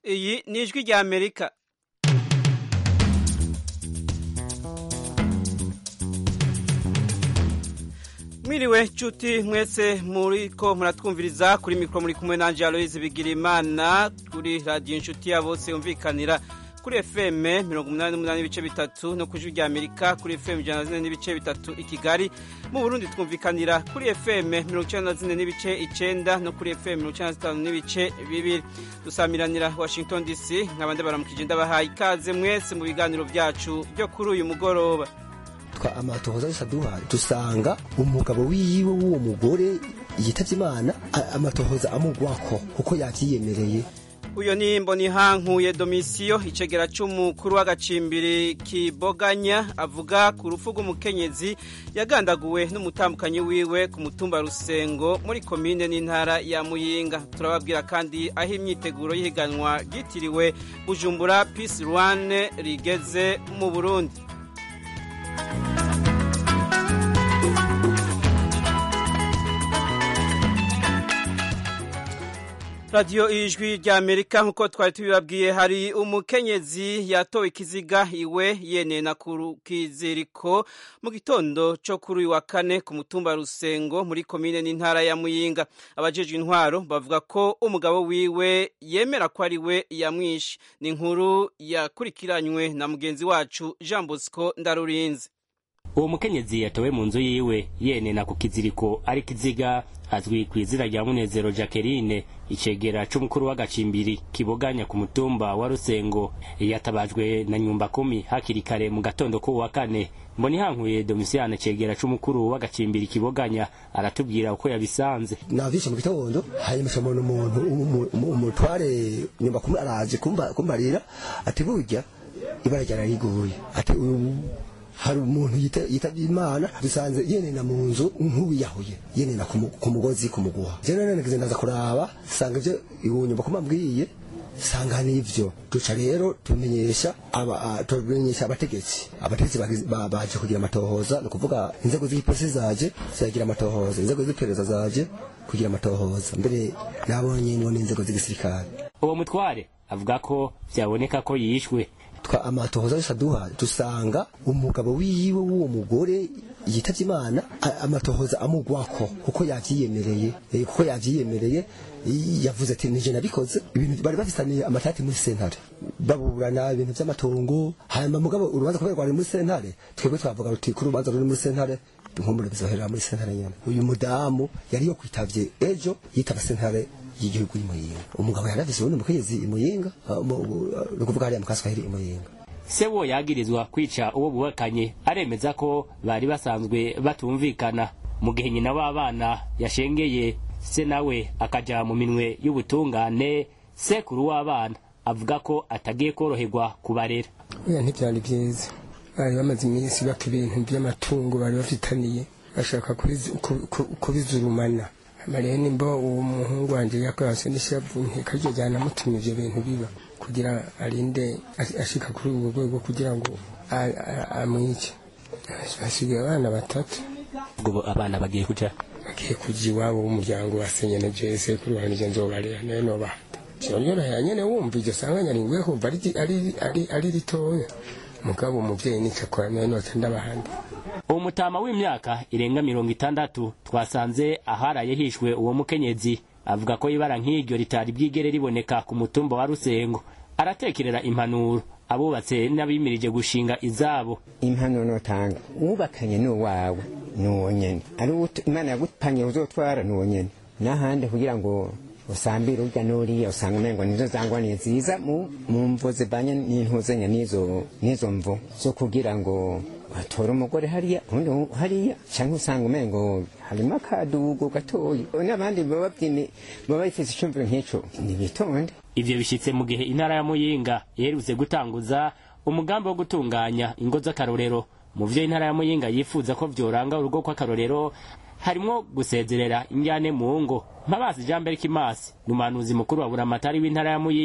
iyi ni ijwi rya amerika mwiriwe nshuti mwese muriko muratwumviriza kuri mikoro muri kumwe nanje aloyize bigirimana kuri radiyo inshuti ya bose yumvikanira kuri fm mirongo umunani n'umunani n'ibice bitatu no ku ijwi rya amerika kuri fm ijana na zine n'ibice bitatu i kigali mu burundi twumvikanira kuri fm mirongo icenda na zine n'ibice icenda no kuri fm mirongo icenda na zitanu n'ibice bibiri dusamiranira washington dc nk'abandi baramukije ndabahaye ikaze mwese mu biganiro vyacu byo kuri uyu mugoroba twa amatohoza yose aduhaye dusanga umugabo wiwe w'uwo mugore yitavye imana amatohoza amugwako kuko yavyiyemereye uyo ni mbonihankuye domisiyo icegera c'umukuru w'agacimbiri kiboganya avuga ku rupfu rw'umukenyezi yagandaguwe n'umutambukanyi wiwe ku mutumba rusengo muri komine n'intara ya muyinga turababwira kandi aho imyiteguro y'ihiganwa ryitiriwe bujumbura peace rwane rigeze mu burundi radiyo ijwi rya amerika nk'uko twari tubibabwiye hari umukenyezi yatowe ikiziga iwe yenena ku kiziriko mu gitondo cyo kuri uyu wa kane ku mutumba rusengo muri komine n'intara ya muyinga abajejwe intwaro bavuga ko umugabo wiwe yemera ko ari we yamwishe ni inkuru yakurikiranywe na mugenzi wacu jean bosco ndarurinze uwo mukenyezi yatowe mu nzu yiwe yenena ku kiziriko ari kiziga azwi ku izina rya munezero jacqueline icegera c'umukuru w'agacimbiri kiboganya ku mutumba wa rusengo yatabajwe na nyumba kumi hakiri kare mu gatondo k'uwu wa kane mbonihankuye domisiyane cegera c'umukuru w'agacimbiri kiboganya aratubwira uko yabisanze navyishe mu gitondo hanyuma camona umuntu umutware nyumba kumi araje kumbarira ati burya ibara ryarariguye ati hari umuntu yitavye imana dusanze yenena mu nzu nk'uwiyahuye yenena ku mugozi ku muguha je none nagize ndaza kuraba sanga ivyo iwunyumba kumabwiye sanga nivyo duca rero tumenyesha aba tumenyesha abategetsi abategetsi baje kugira amatohoza ni ukuvuga inzego z'igipolisi zaje ziragira amatohoza inzego z'iperereza zaje kugira amatohoza mbere nabonye ngo n'inzego z'igisirikare uwo mutware avuga ko vyaboneka ko yishwe twa amatohoza yose aduhaye dusanga umugabo wiwe w'uwo mugore yitavye imana amatohoza amugwako kuko yavyiyemereye kuko yavyiyemereye yavuze ati nije nabikoze ibintu bari bafitaniye amatati muri sentare baburana ibintu vy'amatongo hanyuma mugabo urubanza kubera rwari muri sentare twebwe twavuga ruti ko urubanza ruri muri sentare inkomure bizoherera muri sentare nyene uyu mudamu yari yo kwitavye ejo yitaba sentare y'igihugu y'imuyinga umugabo yaravise ubundi mukenyezi imuyinga ni ukuvuga hariya mu kaswahili imuyinga se wo yagirizwa kwica uwo bubakanye aremeza ko bari basanzwe batumvikana mu gihe nyina w'abana yashengeye se nawe akaja mu minwe y'ubutungane sekuru w'abana avuga ko atagiye koroherwa kubarera oya ntibyari byiza bari bamaze iminsi baka ibintu by'amatungo bari bafitaniye bashaka kubizurumana mariya nimba uwo muhungu wanjye yakwase n'ishavu ntikajya jyana amutuma ivyo bintu biba kugira arinde ashika kuri ubwo rwego kugira ngo amwice basigaye abana batatu ubwo abana bagiye kuja bagiye kuja iwabo w'umuryango wasenye na jese kuri wanjye nzobarera nayo nobahata kiranyorohera nyene wumva iryo sanganya ringwe kumva ari ritoya mugabo umuvyeyi nicakora nayo noca ndabahandi uwo mutama w'imyaka irenga mirongo itandatu twasanze aharaye hishwe uwo mukenyezi avuga ko ibara nk'iryo ritari bwigere riboneka ku mutumba wa rusengo aratekerera impanuro abubatse n'abimirije gushinga izabo impanuro notanga wubakanye n'uwawe n'uwo nyene ari imana yagupanye uzotwara n'uwo nyene n'ahandi kugira ngo usambire urya n'uriya usanga umengo nizo zangwaniye ziza mu mvo zivanye n'intuzenya n'izo n'izo mvo zo kugira ngo batora umugore hariya undi hariya cyangwa usanga umengo harimo akadugo gatoya n'abandi baba baba bifite icyumviro nk'icyo nibitonde ivyo bishitse mu gihe intara ya muyinga iherutse gutanguza umugambi wo gutunganya ingo z'akarorero mu vyo intara ya muyinga yifuza ko vyoranga urugo kw'akarorero harimwo gusezerera injyane mu ngo mpabazi jean berk imasi ni umuhanuzi mukuru wa buramatari w'intara ya muyinga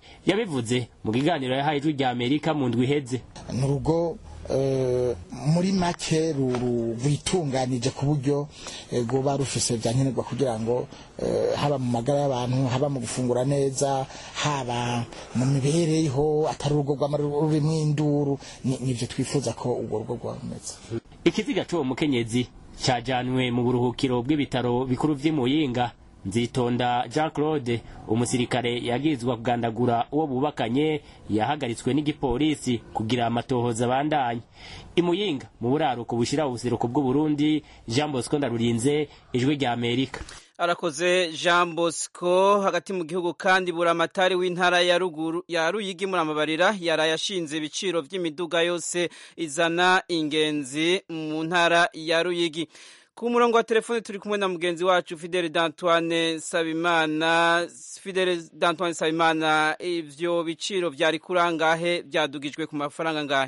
yabivuze mu kiganiro yahaye ijwi rya amerika mu ndwi iheze ni urugo eh, muri make ru- ru- rwitunganije ku buryo eh, rwoba rufise vya nkenerwa kugira ngo eh, haba mu magara y'abantu haba mu gufungura neza haba mu mibereho atari urugo rwama rurimwo induru ni- nivyo twifuza ko urwo rugo rwaba rumeze ikiziga c'uwo mukenyezi cajanwe mu buruhukiro bw'ibitaro bikuru vy'i muyinga nzitonda jean claude umusirikare yagirizwa kugandagura uwo bubakanye yahagaritswe n'igipolisi kugira amatohoza abandanye imuyinga mu buraruko bushira ubuseruko bw'uburundi jean bosco ndarurinze ijwi rya amerika arakoze jean bosco hagati mu gihugu kandi buramatari w'intara ya ruguru ya ruyigi muramabarira yaraye ashinze ibiciro vy'imiduga yose izana ingenzi mu ntara ya ruyigi ku murongo wa telefone turi kumwe na mugenzi wacu fidele d'antoine sabimana fidele d'antoine sabimana ivyo biciro vyari kurangahe vyadugijwe ku mafaranga ngahe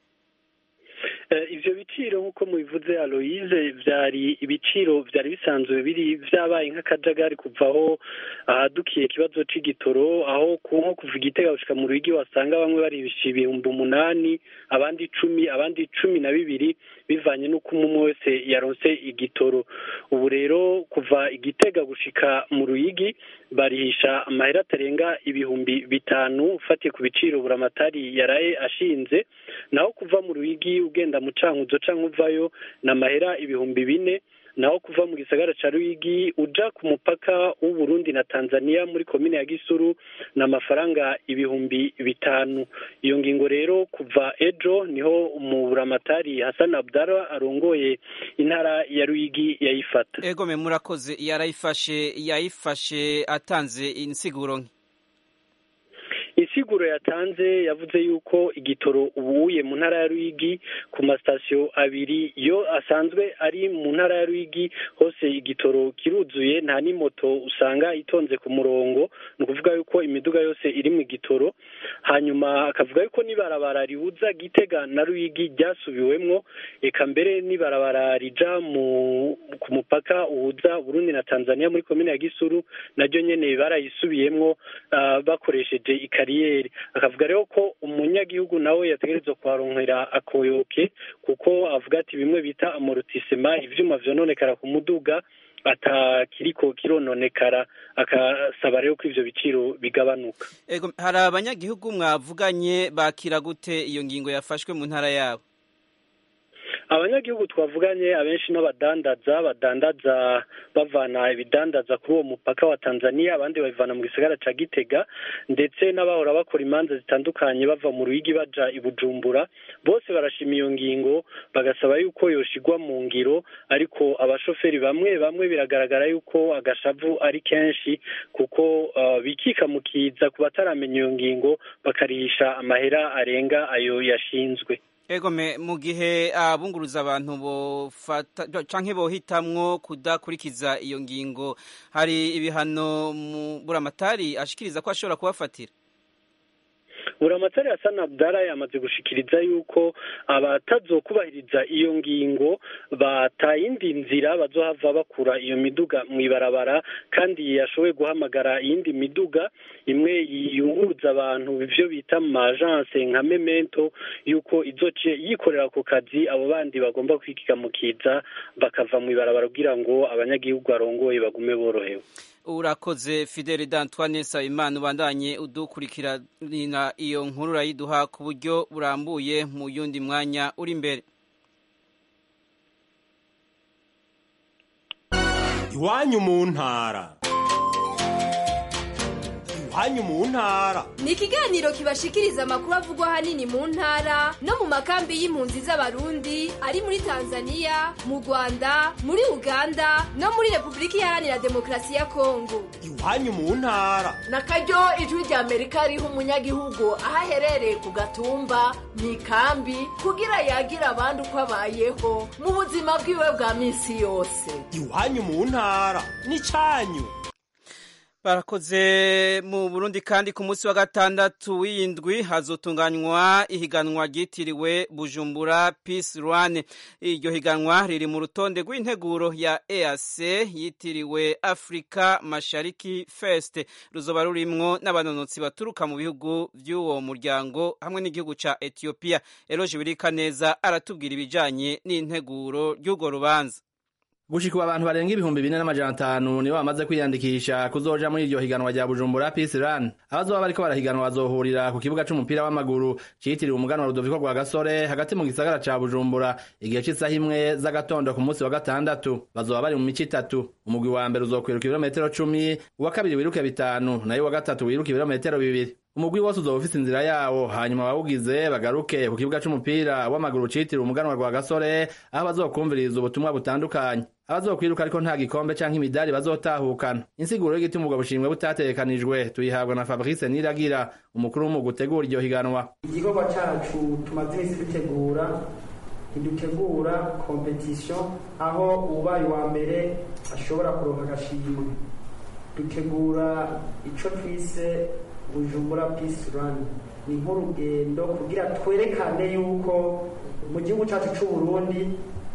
Eh, ivyo biciro nk'uko mubivuze aloyize vyari ibiciro vyari bisanzwe biri vyabaye nk'akajagari kuva aho ahadukiye ikibazo c'igitoro aho ku nko kuva igitega gushika mu rwigi wasanga bamwe baribisha ibihumbi umunani abandi icumi abandi cumi na bibiri bivanye n'uko umwe umwe wese yaronse igitoro ubu rero kuva igitega gushika mu ruyigi barihisha amahera atarenga ibihumbi bitanu ufatiye ku biciro buramatari yaraye ashinze naho kuva mu ruyigi ugenda mu cankuzo canke uvayo ni amahera ibihumbi bine naho kuva mu gisagara ca ruyigi uja ku mupaka w'uburundi na tanzania muri komine ya gisuru ni amafaranga ibihumbi bitanu iyo ngingo rero kuva ejo niho mu buramatari hasan abdara arongoye intara ya ruyigi yayifata ego me murakoze yarayifashe yayifashe atanze insiguro nke insiguro yatanze yavuze yuko igitoro ubuye mu ntara ya ruyigi ku masitasiyo abiri yo asanzwe ari mu ntara ya ruyigi hose igitoro kiruzuye nta n'imoto usanga itonze ku murongo ni ukuvuga yuko imiduga yose iri mu gitoro hanyuma akavuga yuko n'ibarabara rihuza gitega na ruyigi ryasubiwemwo eka mbere n'ibarabara rija mu ku mupaka uhuza burundi na tanzania muri komine ya gisuru naryo nyene barayisubiyemwo ah, bakoresheje ikariyeri akavuga rero ko umunyagihugu nawe yategerezwa kuharonkera akoyoke kuko avuga ati bimwe bita amorotisema ivyuma vyononekara ku muduga atakiriko kirononekara akasaba rero ko ivyo biciro bigabanuka ego hari abanyagihugu mwavuganye bakira gute iyo ngingo yafashwe mu ntara yabo abanyagihugu twavuganye abenshi n'abadandaza badandaza bavana ibidandaza kuri uwo mupaka wa tanzania abandi babivana mu gisagara ca gitega ndetse n'abahora bakora imanza zitandukanye bava mu ruyigi baja i bujumbura bose barashima iyo ngingo bagasaba yuko yoshigwa mu ngiro ariko abashoferi bamwe bamwe biragaragara yuko agashavu ari kenshi kuko uh, bikika mu kiza ku bataramenya iyo ngingo bakarihisha amahera arenga ayo yashinzwe ego me mu gihe abunguruza abantu bofata canke bohitamwo kudakurikiza iyo ngingo hari ibihano mu buramatari ashikiriza ko ashobora kubafatira buramatari hasana abdara yamaze gushikiriza yuko abatazokubahiriza iyo ngingo batayindi nzira bazohava bakura iyo miduga mu ibarabara kandi yashoboye guhamagara iyindi miduga imwe yunguruza abantu ivyo bita mu majanse nka memento yuko izoce yikorera ku kazi abo bandi bagomba kwikigamukiza bakava mu ibarabara kugira ngo abanyagihugu barongoye bagume borohewe urakoze fidele d'antoine nsabimana ubandanye udukurikirana iyo nkuru urayiduha ku buryo burambuye mu yundi mwanya uri imbere iwanyu mu ntara iwanyu mu ntara ni ikiganiro kibashikiriza amakuru avugwa ahanini mu ntara no mu makambi y'impunzi z'abarundi ari muri tanzania mu rwanda muri uganda no muri repubulika iharanira demokarasi ya kongo iwanyu mu ntara na karyo ijwi rya amerika riha umunyagihugu aho aherereye ku gatumba mu ikambi kugira yagira abandi uko abayeho mu buzima bwiwe bwa minsi yose iwanyu mu ntara ni cyanyu barakoze mu burundi kandi ku munsi wa gatandatu w'indwi hazotunganywa ihiganwa ryitiriwe bujumbura peace run iryo higanwa riri mu rutonde rw'integuro ya eac yitiriwe africa mashariki fest ruzoba rurimwo n'abanonotsi baturuka mu bihugu by'uwo muryango hamwe n'igihugu ca ethiopia eroje birika neza aratubwira ibijanye n'integuro ry'urwo rubanza gushika abantu barenga ibihumbi bine n'amajana atanu nibo bamaze kwiyandikisha kuzoja muri iryo higanwa rya bujumbura peace run abazoba bariko barahiganwa bazohurira ku kibuga c'umupira w'amaguru citiriwe umuganwa rudoviko rwa gasore hagati mu gisagara ca bujumbura igihe c'isaha imwe z'agatondo ku munsi wa gatandatu bazoba bari mu mico itatu umugwi wa mbere uzokwiruka ibirometero cumi uwa kabiri wiruke bitanu nayo uwa gatatu wiruka ibirometero bibiri umugwi wose uzoba ufise inzira yawo hanyuma abawugize bagaruke ku kibuga c'umupira w'amaguru citiriwe umuganwa rwa gasore aho bazokumviriza ubutumwa butandukanye abazokwiruka ariko nta gikombe canke imidari bazotahukana insiguro y'igituma ubwo bushimwe butategekanijwe tuyihabwa na fabrice niragira umukuru w'umugwi utegura iryo higanwa igikorwa cacu tumaze imisi dutegura ntidutegura kompetisiyo aho ubaye uwa mbere ashobora kuronka agashimwe dutegura ico twise bujumbura peace run ni nk'urugendo kugira twerekane yuko mu gihugu cyacu cy'u Burundi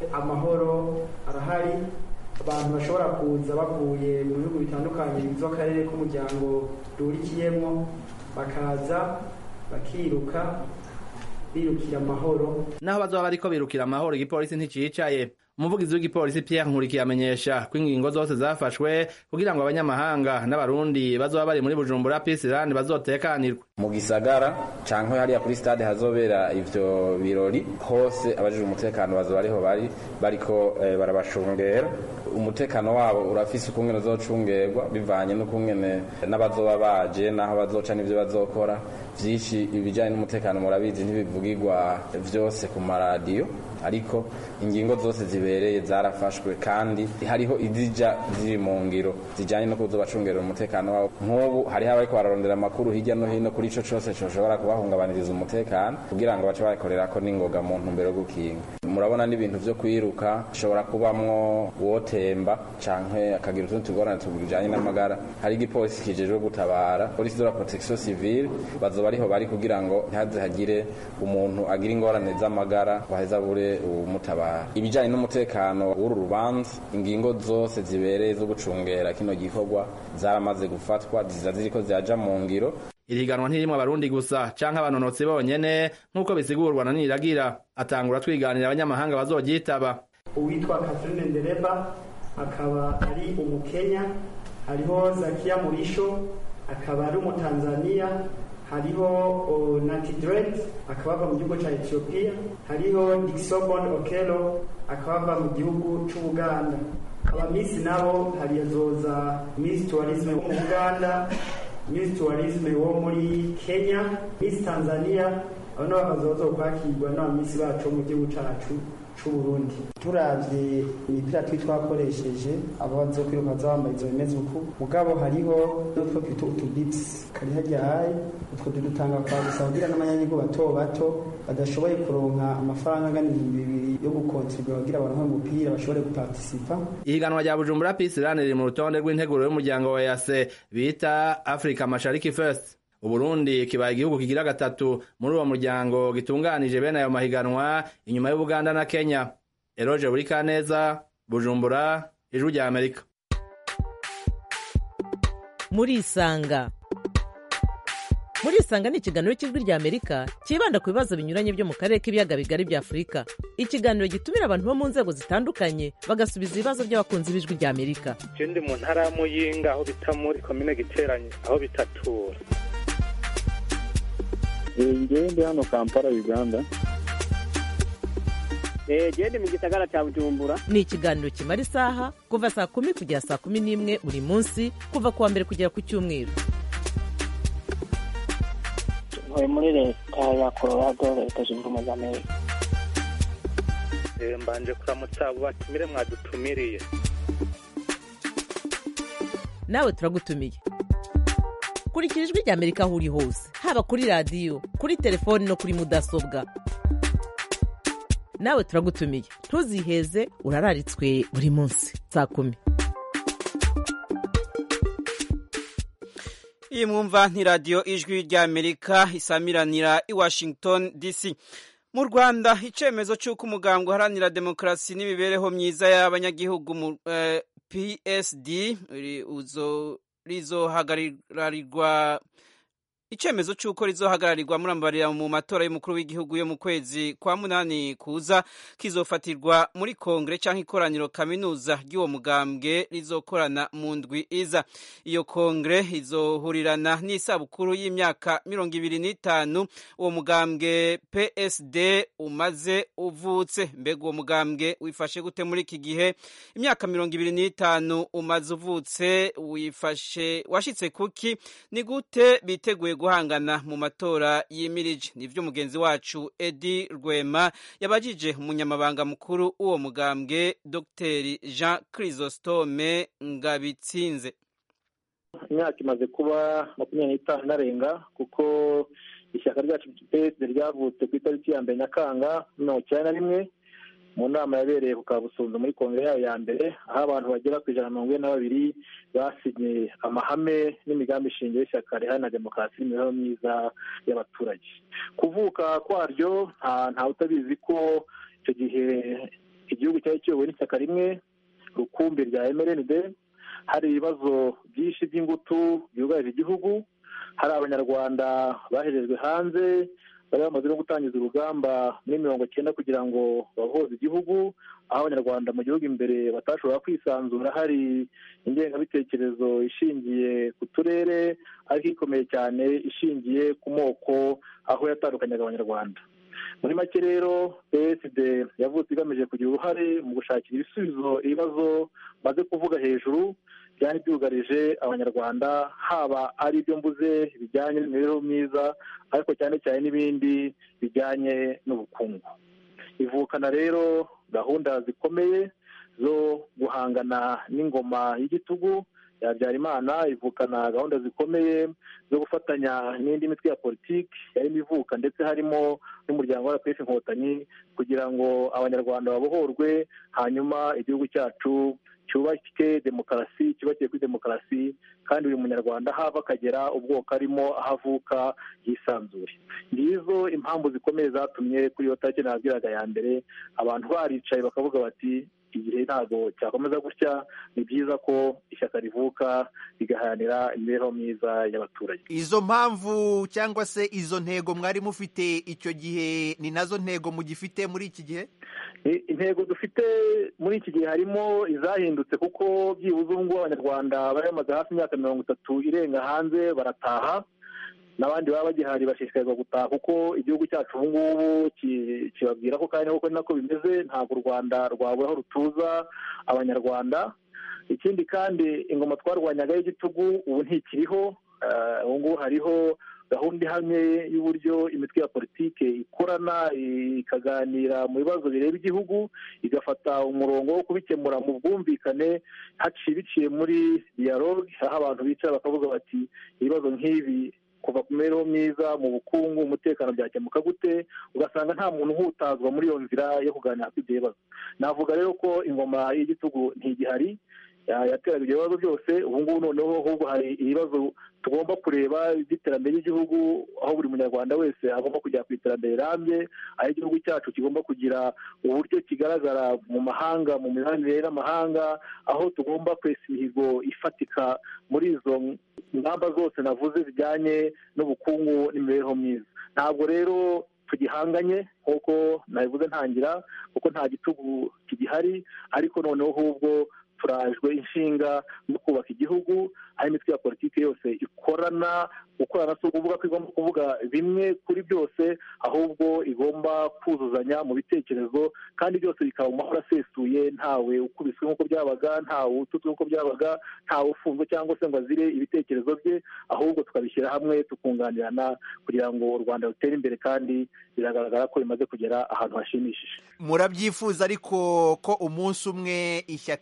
amahoro arahari abantu bashobora kuza bavuye mu bihugu bitandukanye bigize akarere k'umuryango duhurikiyemo bakaza bakiruka birukira amahoro naho bazoba bariko birukira amahoro igipolisi nticicaye umuvugizi w'igipolisi Pierre Nkurikiye amenyesha ko ingingo zose zafashwe kugira ngo abanyamahanga n'abarundi bazoba bari muri Bujumbura Peace Land bazotekanirwe mu gisagara canke hariya kuri stade hazobera ivyo birori hose abajije umutekano bazoba ariho bari bariko eh, barabashungera umutekano wabo urafise ukungene uzocungerwa bivanye n'ukungene n'abazoba baje naho bazoca n'ivyo bazokora vyinshi ibijanye n'umutekano murabizi ntibivugirwa vyose ku maradiyo ariko ingingo zose zibereye zarafashwe kandi hariho izija ziri mu ngiro zijanye no kuzobacungerera umutekano wabo nk'ubu hariho abariko bararondera amakuru hirya no hino kuri ico cose coshobora kubahungabaniriza umutekano kugira ngo bace bakorerako n'ingoga mu ntumbero yo gukinga murabona n'ibintu vyo kwiruka hashobora kubamwo uwotemba canke akagira utundi tugorane tujanye n'amagara hari igipolisi kijejwe gutabara polisi de la protection civile bazoba ariho bari kugira ngo ntihaze hagire umuntu agira ingorane z'amagara waheza abure umutabara ibijanye n'umutekano w'uru rubanza ingingo zose zibereye zo gucungera kino gikorwa zaramaze gufatwa ziza ziriko ziraja mu ngiro iriganwa ntirimwe abarundi gusa canke abanonotsi bonyene nk'uko bisigurwa na niragira atangura twiganira abanyamahanga bazoryitaba uwitwa Catherine Ndereba akaba ari umukenya hariho Zakia Murisho akaba ari umutanzania hariho Nati Dread akaba ava mu gihugu cya Ethiopia hariho Dixobon Okelo akaba ava mu gihugu c'Ubuganda abamisi nabo harizoza Miss Tourism wo mu Uganda Miss Tourism wo muri Kenya Miss Tanzania abo nabo bakazoza kwakirwa n'abamisi bacu mu gihugu cacu c'uburundi turavye imipira twi twakoresheje abo bazokwiruka bambaye izo bimeze uku mugabo hariho n'utwo twita utubits kari harya hayi utwo dutanga kwa gusa kugira n'amanyanyigo bato bato badashoboye kuronka amafaranga angana ibihumbi bibiri yo gukontribura kugira baronke umupira bashobore gupartisipa ihiganwa rya bujumbura peace run riri mu rutonde rw'integuro y'umuryango wa yase bita africa mashariki first uburundi kibaye igihugu kigira gatatu muri uwo muryango gitunganije bene ayo mahiganwa inyuma y'ubuganda na kenya eroje buri kaneza bujumbura ijwi rya amerika murisanga murisanga ni ikiganiro cy'ijwi rya amerika cyibanda ku bibazo binyuranye byo mu karere k'ibiyaga bigari bya afurika ikiganiro gitumira abantu bo mu nzego zitandukanye bagasubiza ibibazo by'abakunzi b'ijwi rya amerika je ndi mu ntara ya muyinga aho bita muri komine giteranye aho bitatura ngewe ndi hano kampala uganda gende mu gisagara cya bujumbura ni ikiganiro kimara isaha kuva saa kumi kugera saa kumi n'imwe buri munsi kuva ku wa mbere kugera ku cyumweru ntuye muri leta ya colorado leta zunze ubumwe za amerika mbanje kuramutsa abo batumire mwadutumiriye nawe turagutumiye kurikira ijwi rya amerika aho uri hose haba kuri radiyo kuri telefoni no kuri mudasobwa nawe turagutumiye ntuziheze urararitswe buri munsi saa kumi iyi mwumva ni radiyo ijwi ry'amerika isamiranira i washington dc mu rwanda icyemezo cy'uko umugambwe uharanira demokarasi n'imibereho myiza y'abanyagihugu psd rizohagararirwa icyemezo cy'uko rizohagararirwa murambarira mu matora y'umukuru w'igihugu yo mu kwezi kwa munani kuza kizofatirwa muri kongere cyangwa ikoraniro kaminuza ry'uwo mugambwe rizokorana mu ndwi iza iyo kongere izohurirana n'isabukuru y'imyaka mirongo ibiri n'itanu uwo mugambwe psd umaze uvutse mbega uwo mugambwe wifashe gute muri iki gihe imyaka mirongo ibiri n'itanu umaze uvutse wifashe washyitse kuki ni gute biteguye guhangana mu matora yimirije nivyo mugenzi wacu Edi Rwema yabajije umunyamabanga mukuru w'uwo mugambwe Dr Jean Chrysostome Ngabitsinze imyaka imaze kuba makumyabiri n'itanu inarenga kuko ishyaka ryacu PSD ryavutse ku itariki ya mbere nyakanga mirongo icyenda na rimwe mu nama yabereye ku kabusunzu muri kongere yayo ya mbere aho abantu bagera ku ijana na mirongo ine na babiri basinye amahame n'imigambi shingiro y'ishyaka riharanira demokarasi n'imibereho myiza y'abaturage kuvuka kwaryo nta utabizi ko icyo gihe igihugu cyari kiyobowe n'ishyaka rimwe rukumbi rya mrnd hari ibibazo byinshi by'ingutu byugarije igihugu hari abanyarwanda baherejwe hanze bari bamaze no gutangiza urugamba muri mirongo cyenda kugira ngo bahoze igihugu aho abanyarwanda mu gihugu imbere batashobora kwisanzura hari ingengabitekerezo ishingiye ku turere ariko ikomeye cyane ishingiye ku moko aho yatandukanyaga abanyarwanda muri make rero psd yavutse igamije kugira uruhare mu gushakira ibisubizo ibibazo maze kuvuga hejuru byari byugarije abanyarwanda haba ari ibyo mbuze bijyanye n'imibereho myiza ariko cyane cyane n'ibindi bijyanye n'ubukungu ivukana rero gahunda zikomeye zo guhangana n'ingoma y'igitugu ya Habyarimana ivukana gahunda zikomeye zo gufatanya n'indi mitwe ya politiki yarimo ivuka ndetse harimo n'umuryango wa rpf inkotanyi kugira ngo abanyarwanda babohorwe hanyuma igihugu cyacu cyubake demokarasi cyubakiye kuri demokarasi kandi buri munyarwanda aho ava akagera ubwoko arimo aho avuka yisanzure ngizo impamvu zikomeye zatumye kuri iyo tariki nababwiraga ya mbere abantu baricaye bakavuga bati igihe ntabwo cyakomeza gutya ni byiza ko ishyaka rivuka rigaharanira imibereho myiza y'abaturage izo mpamvu cyangwa se izo ntego mwari mufite icyo gihe ni nazo ntego mugifite muri iki gihe intego dufite muri iki gihe harimo izahindutse kuko byibuze ubu ngubu abanyarwanda bari bamaze hafi imyaka mirongo itatu irenga hanze barataha n'abandi baba bagihari bashishikarizwa gutaha kuko igihugu cyacu ubu ngubu kibabwira ko kandi koko ni nako bimeze ntabwo u rwanda rwabura aho rutuza abanyarwanda ikindi kandi ingoma twarwanyaga y'igitugu ubu ntikiriho ubu ngubu hariho gahunda ihamye y'uburyo imitwe ya politiki ikorana ikaganira mu bibazo bireba igihugu igafata umurongo wo kubikemura mu bwumvikane haciye biciye muri dialogue aho abantu bicara bakavuga bati ibibazo nk'ibi kuva ku mibereho myiza mu bukungu umutekano byakemuka gute ugasanga nta muntu uhutazwa muri iyo nzira yo kuganira kuri ibyo bibazo navuga rero ko ingoma y'igitugu ntigihari yateraga ibyo bibazo byose ubu ngubu noneho ahubwo hari ibibazo tugomba kureba by'iterambere ry'igihugu aho buri munyarwanda wese agomba kujya ku iterambere rirambye aho igihugu cyacu kigomba kugira uburyo kigaragara mu mahanga mu mibanire n'amahanga aho tugomba kwesa imihigo ifatika muri izo ngamba zose navuze zijyanye n'ubukungu n'imibereho myiza ntabwo rero tugihanganye nk'uko nabivuze ntangira kuko nta gitugu kigihari ariko noneho ahubwo turajwe inshinga no kubaka igihugu aho imitwe ya politiki yose ikorana gukorana si ukuvuga ko igomba kuvuga bimwe kuri byose ahubwo igomba kuzuzanya mu bitekerezo kandi byose bikaba mu mahoro asesuye ntawe ukubiswe nk'uko byabaga ntawe ututswe nk'uko byabaga ntawe ufunzwe cyangwa se ngo azire ibitekerezo bye ahubwo tukabishyira hamwe tukunganirana kugira ngo u rwanda rutere imbere kandi biragaragara ko bimaze kugera ahantu hashimishije murabyifuza ariko ko umunsi umwe ishyaka ryanyu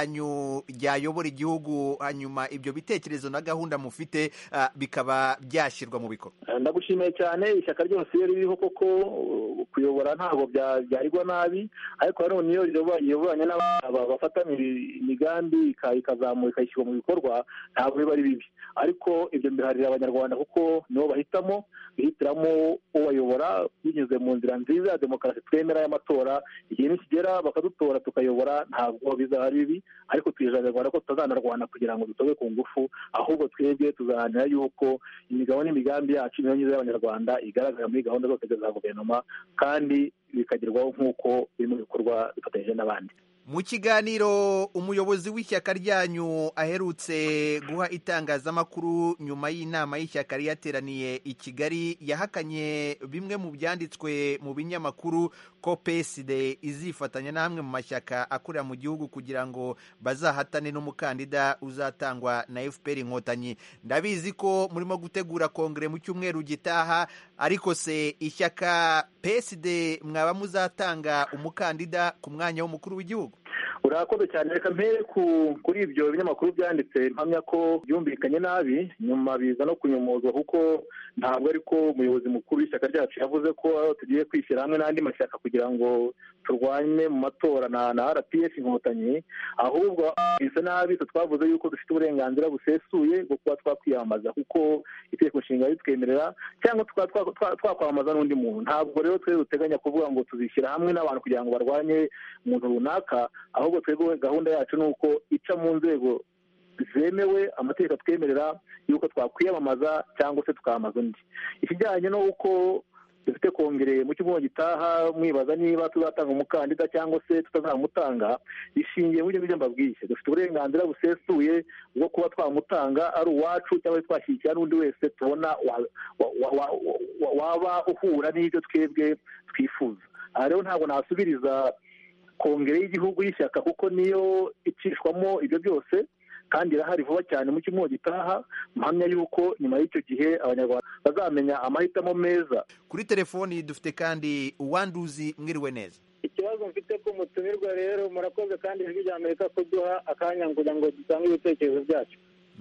ryanyu ryayobora igihugu hanyuma ibyo bitekerezo na gahunda mufite ah, bikaba byashyirwa mu bikorwa ndagushimiye cyane ishyaka ryose iyo ririho koko uh, kuyobora ntabwo bya- byarigwa nabi ariko nanone iyo riyoboye- riyoboranye n'aba- bafatanya imigambi ika- ikazamura ikayishyirwa mu bikorwa ntabwo biba ari bibi ariko ibyo mbiharira abanyarwanda kuko nibo bahitamo bihitiramo ubayobora binyuze mu nzira nziza ya demokarasi twemera y'amatora igihe nikigera bakadutora tukayobora ntabwo bizaba ari bibi ariko twijeje abanyarwanda ko tutazanarwana kugira ngo dutobe ku ngufu ahubwo twebwe tuzaharanira yuko imigabo n'imigambi yacu niyo myiza y'abanyarwanda igaragara muri gahunda zose za guverinoma kandi bikagerwaho nk'uko biri mu bikorwa bifatanyije n'abandi mu kiganiro umuyobozi w'ishyaka ryanyu aherutse guha itangazamakuru nyuma y'inama y'ishyaka ryateraniye i kigali yahakanye bimwe mu byanditswe mu binyamakuru ko peside izifatanya n'amwe mu mashyaka akorera mu gihugu kugira ngo bazahatane n'umukandida uzatangwa na fpr inkotanyi ndabizi ko murimo gutegura kongere mu cyumweru gitaha ariko se ishyaka peside mwaba muzatanga umukandida ku mwanya w'umukuru w'igihugu urakoze cyane reka mpere ku kuri ibyo binyamakuru byanditse mpamya ko byumvikanye nabi nyuma biza no kunyomozwa kuko ntabwo ariko umuyobozi mukuru w'ishyaka ryacu yavuze ko tugiye kwishyira hamwe n'andi mashyaka kugira ngo turwanye mu matora na na rpf inkotanyi ahubwo bisa nabi twe twavuze yuko dufite uburenganzira busesuye bwo kuba twakwiyamamaza kuko itegeko nshinga ritwemerera cyangwa tukaba twa- twa- twakwamamaza n'undi muntu ntabwo rero twe duteganya kuvuga ngo tuzishyira hamwe n'abantu kugira ngo barwanye umuntu runaka ahubwo twebwe gahunda yacu ni uko ica mu nzego zemewe amategeko atwemerera y'uko twakwiyamamaza cyangwa se tukamamaza undi ikijyanye n'uko dufite kongere mu cyumweru gitaha mwibaza niba tuzatanga umukandida cyangwa se tutazamutanga bishingiye muri ibyo ngibyo mbabwiye dufite uburenganzira busesuye bwo kuba twamutanga ari uwacu cyangwa se twashyigikira n'undi wese tubona wa- wa- wa- wa- wa- waba uhura n'ibyo twebwe twifuza aha rero ntabwo nasubiriza kongere y'igihugu y'ishyaka kuko niyo icishwamo ibyo byose kandi irahari vuba cyane mu cyumweru gitaha mpamya yuko nyuma y'icyo gihe abanyarwanda bazamenya amahitamo meza kuri telefoni dufite kandi uwanduzi mwiriwe neza ikibazo mfite ku mutumirwa rero murakoze kandi ijwi rya amerika kuduha akanya kugira ngo dutange ibitekerezo byacu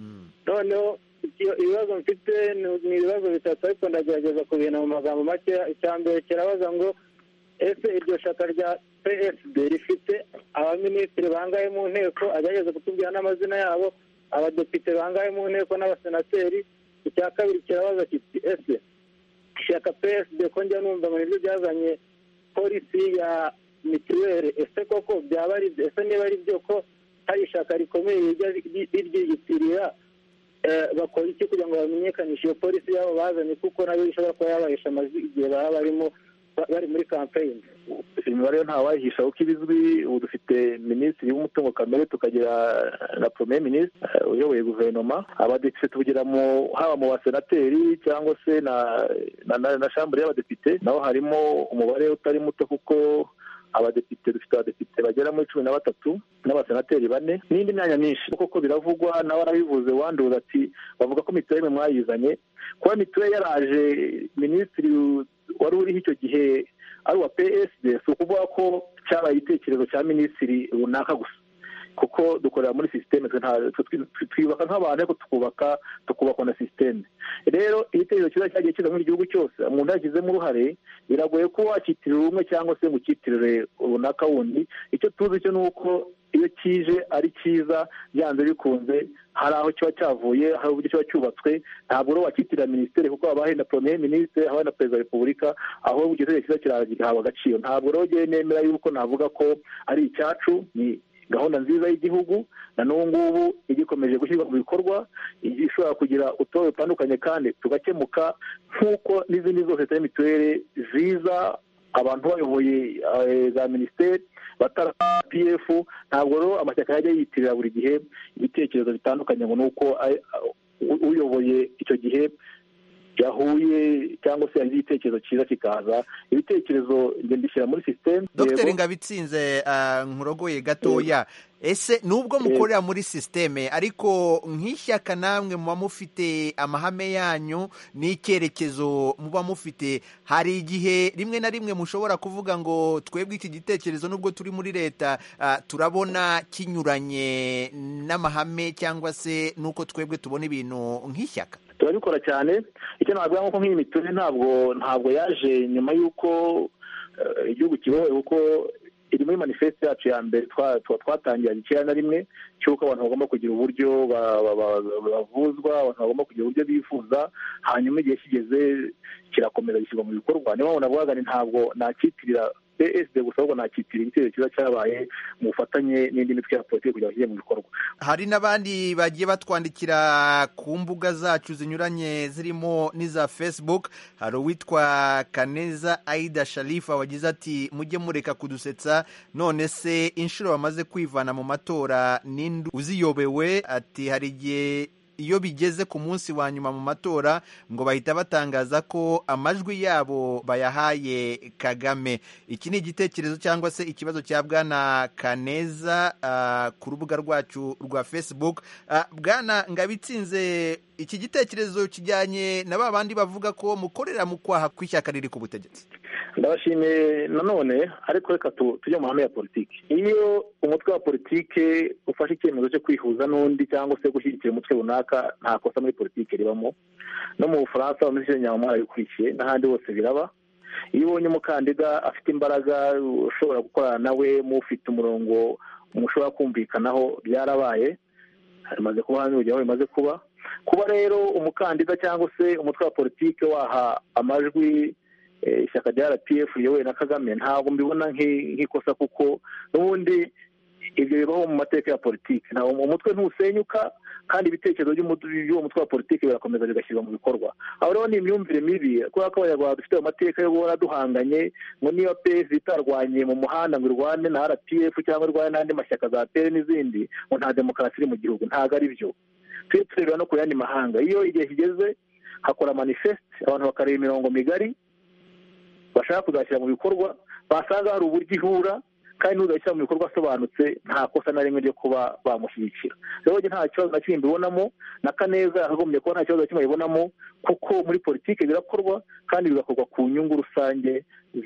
noneho iki- ibibazo mfite ni ni ibibazo bitatu ariko ndagerageza kubihina mu magambo make icya mbere kirabaza ngo ese iryo shaka rya psd rifite abaminisitiri bangahe mu nteko agerageza kutubwira n'amazina yabo abadepite bangahe mu nteko n'abasenateri icya kabiri kirabaza kiti ese ishyaka psd ko njya numva ngo nibyo byazanye polisi ya mituweli ese koko byaba ari byo ese niba ari byo ko hari ishyaka rikomeye rijya ri- riryiyitirira eh, bakora iki kugira ngo bamenyekanishe iyo polisi yabo bazanye kuko nayo ishobora kuba yabahesha amajwi igihe baba barimo ba- bari muri kampeyini imibare yo ntawayihisha kuko ibizwi ubu dufite minisitiri w'umutungo kamere tukagira na premier minisitiri eh, uyoboye guverinoma abadepite tuvugira mu haba mu basenateri cyangwa se na na, na, na shambure y'abadepite naho harimo umubare utari muto kuko abadepite dufite abadepite bagera muri cumi na batatu n'abasenateri bane n'indi myanya myinshi koko biravugwa nawe arabivuze wanduza ati bavuga ko mituweli mwe mwayizanye kuba mituweli yaraje minisitiri wari uriho icyo gihe ari uwa psd si ukuvuga ko cyabaye igitekerezo cya minisitiri runaka gusa kuko dukorera muri sisiteme twe nta- twe twi- twiyubaka nk'abantu ariko tukubaka tukubakwa na sisiteme rero igitekerezo cyiza cyagiye kiza muri igihugu cyose umuntu yashyizemo uruhare biragoye ko wakitirira umwe cyangwa se ngo ukitirire runaka wundi icyo tuzi cyo ni uko iyo kije ari cyiza byanze bikunze hari aho kiba cyavuye hari uburyo kiba cyubatswe ntabwo rero wakitirira minisiteri kuko haba hari na premier minisitiri haba hari na perezida wa repubulika ahubwo igitekerezo cyiza kiragihabwa agaciro ntabwo rero ngewe nemera yuko navuga ko ari icyacu ni gahunda nziza y'igihugu na n'ubu ngubu igikomeje gushyirwa mu bikorwa igiye ishobora kugira utubazo dutandukanye kandi tugakemuka nk'uko n'izindi zose za mituweli ziza abantu bayoboye eh, za minisiteri batara pf ntabwo rero amashyaka yajya yiyitirira buri gihe ibitekerezo bitandukanye ngo ni uko ay- u- uyoboye icyo gihe yahuye cyangwa se yagize igitekerezo cyiza kikaza ibitekerezo njye mbishyira muri sisiteme dr ngabitsinze uh, nkurogoye gatoya ese nubwo mukorera muri sisiteme ariko nk'ishyaka namwe muba mufite amahame yanyu n'icyerekezo muba mufite hari igihe rimwe na rimwe mushobora kuvuga ngo twebwe iki gitekerezo nubwo turi muri leta uh, turabona kinyuranye n'amahame cyangwa se n'uko twebwe tubona ibintu nk'ishyaka turabikora cyane icyo navuga nk'uko nk'iyi miturire ntabwo ntabwo yaje nyuma y'uko igihugu kibohoye kuko iri muri manifeste yacu ya mbere twatangira icyenda na rimwe cy'uko abantu bagomba kugira uburyo bavuzwa abantu bagomba kugira uburyo bifuza hanyuma igihe kigeze kirakomeza gishyirwa mu bikorwa niyo mpamvu navugaga ni ntabwo nakitirira psd gusa ahubwo nakitira igitero cyiza cyabaye mu bufatanye n'indi mitwe ya politiki kugira ngo kijye mu bikorwa hari n'abandi bagiye batwandikira ku mbuga zacu zinyuranye zirimo n'iza facebook hari uwitwa kaneza aida sharifa wagize ati mujye mureka kudusetsa none se inshuro bamaze kwivana mu matora n'indi uziyobewe ati hari igihe iyo bigeze ku munsi wa nyuma mu matora ngo bahita batangaza ko amajwi yabo bayahaye kagame iki ni igitekerezo cyangwa se ikibazo cya bwana kaneza uh, ku rubuga rwacu rwa facebook uh, bwana ngabitsinze iki gitekerezo kijyanye na ba bandi bavuga ko mukorera mu kwaha kw'ishyaka riri ku butegetsi ndabashimiye nanone ariko reka tujye mu mahame ya politiki iyo umutwe wa politiki ufashe icyemezo cyo kwihuza n'undi cyangwa se gushyigikira umutwe runaka nta kosa muri politiki ribamo no mu bufaransa bameze nyamara bikurikiye n'ahandi hose biraba iyo ubonye umukandida afite imbaraga ushobora gukorana nawe mufite umurongo mushobora kumvikanaho byarabaye bimaze kuba hano urugero bimaze kuba kuba rero umukandida cyangwa se umutwe wa politiki waha amajwi ishyaka rya rpf riyobowe na kagame ntabwo mbibona nk'ikosa kuko n'ubundi ibyo bibaho mu mateka ya politiki umutwe ntusenyuka kandi ibitekerezo by'uwo mutwe wa politiki birakomeza bigashyirwa mu bikorwa aho rero ni imyumvire mibi kubera ko abanyarwanda dufite amateka yo guhora duhanganye ngo niba pesi itarwanye mu muhanda ngo irwane na rpf cyangwa irwane n'andi mashyaka za peri n'izindi ngo nta demokarasi iri mu gihugu ntabwo ari byo tujye tureba no ku yandi mahanga iyo igihe kigeze hakora manifeste abantu bakareba imirongo migari bashaka kuzashyira mu bikorwa basanga hari uburyo ihura kandi n'uzashyira mu bikorwa asobanutse nta kosa na rimwe ryo kuba bamushyigikira rero nta kibazo na kimwe mbibonamo na kaneza yakagombye kuba nta kibazo na kimwe abibonamo kuko muri politiki birakorwa kandi bigakorwa ku nyungu rusange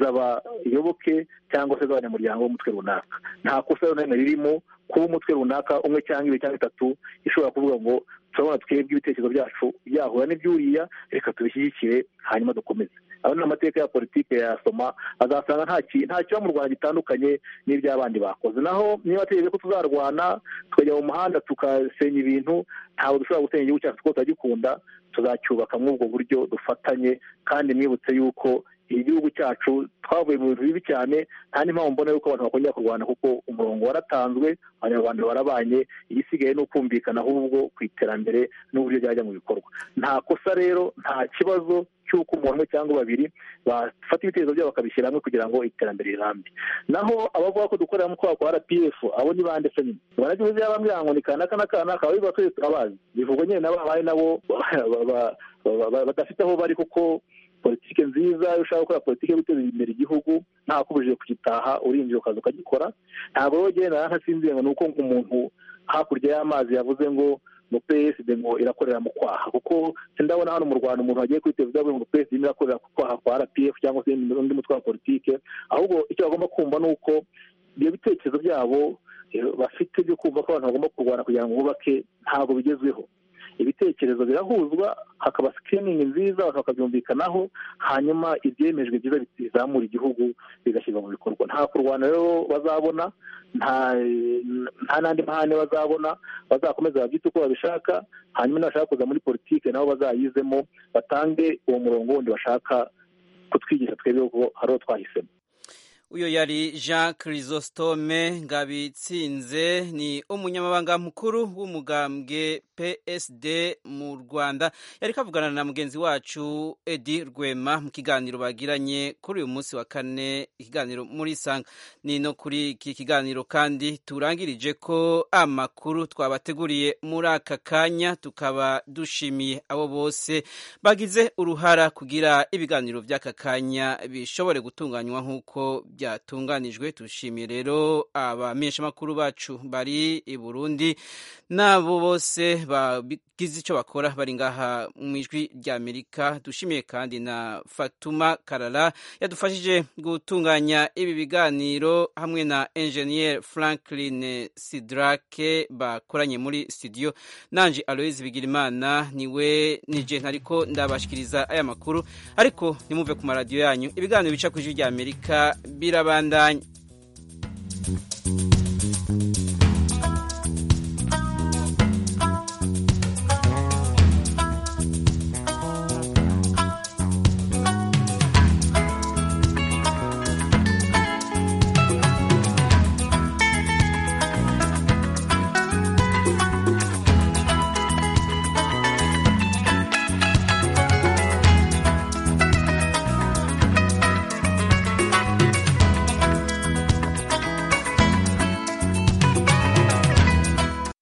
z'abayoboke cyangwa se z'abanyamuryango b'umutwe runaka nta kosa na rimwe ririmo kuba umutwe runaka umwe cyangwa ibiri cyangwa bitatu ishobora kuvuga ngo turabona twebwe ibitekerezo byacu byahura n'ibyuriya reka tubishyigikire hanyuma dukomeze aba ni amateka ya politiki yasoma azasanga nta kiba mu rwanda gitandukanye n'iby'abandi bakoze naho niba ategereje ko tuzarwana tukajya mu muhanda tugasenya ibintu ntabwo dushobora gusenya igihugu cyacu kuko turagikunda tuzacyubaka muri ubwo buryo dufatanye kandi mwibutse yuko igihugu cyacu twavuye mu bintu bibi cyane nta n'impamvu mbona yuko abantu bakongera kurwana kuko umurongo waratanzwe abanyarwanda barabanye igisigaye ni ukumvikana ahubwo ku iterambere n'uburyo byajya mu bikorwa nta kosa rero nta kibazo cy'uko umuntu umwe cyangwa babiri bafata ibitekerezo byabo bakabishyira hamwe kugira ngo iterambere rirambe naho abavuga ko dukorera mu kwaha kwa rpf abo ni bande se nyine baragize yabambwira ngo ni kanaka na kanaka ababivuga twese turabazi bivugwa nyine nabo babaye nabo badafite aho bari kuko politiki nziza iyo ushaka gukora politiki yo guteza imbere igihugu nta kubujije kugitaha urinjira ukaza ukagikora ntabwo rero ugenda ntasinzire ngo ni uko umuntu hakurya y'amazi yavuze ngo ngo psd ngo irakorera mu kwaha kuko sindabona hano mu rwanda umuntu wagiye kuri televiziyo avuga ngo psd irimo irakorera ku kwaha kwa rpf cyangwa se undi mutwe wa politiki ahubwo icyo bagomba kumva ni uko ibyo bitekerezo byabo bafite byo kumva ko abantu bagomba kurwana kugira ngo bubake ntabwo bigezweho ibitekerezo birahuzwa hakaba sikiriningi nziza bakabyumvikanaho hanyuma ibyemejwe byiza bizamura igihugu bigashyirwa mu bikorwa nta kurwana rero bazabona nta n'andi mahane bazabona bazakomeza babyite uko babishaka hanyuma nibashaka kuza muri politiki nabo bazayizemo batange uwo murongo wundi bashaka kutwigisha twebwe ko hari uwo twahisemo uyo yari jean chrysostome ngabitsinze ni umunyamabanga mukuru w'umugambwe psd mu rwanda yari kavugana na mugenzi wacu edi rwema mu kiganiro bagiranye kuri uyu munsi wa kane ikiganiro muri sanga ni no kuri iki kiganiro kandi turangirije ko amakuru twabateguriye muri aka kanya tukaba dushimiye abo bose bagize uruhara kugira ibiganiro by'aka kanya bishobore gutunganywa nk'uko byatunganijwe tushimiye rero abamenyeshamakuru bacu bari i burundi n'abo bose bagize icyo bakora bari ngaha mu ijwi ry'amerika dushimiye kandi na fatuma karara yadufashije gutunganya ibi biganiro hamwe na enjeniyeri franklin sidrake bakoranye muri studio nanje aloise bigirimana niwe nije ntariko ndabashikiriza aya makuru ariko nimumve ku maradiyo yanyu ibiganiro bica ku ijwi ry'amerika birabandanya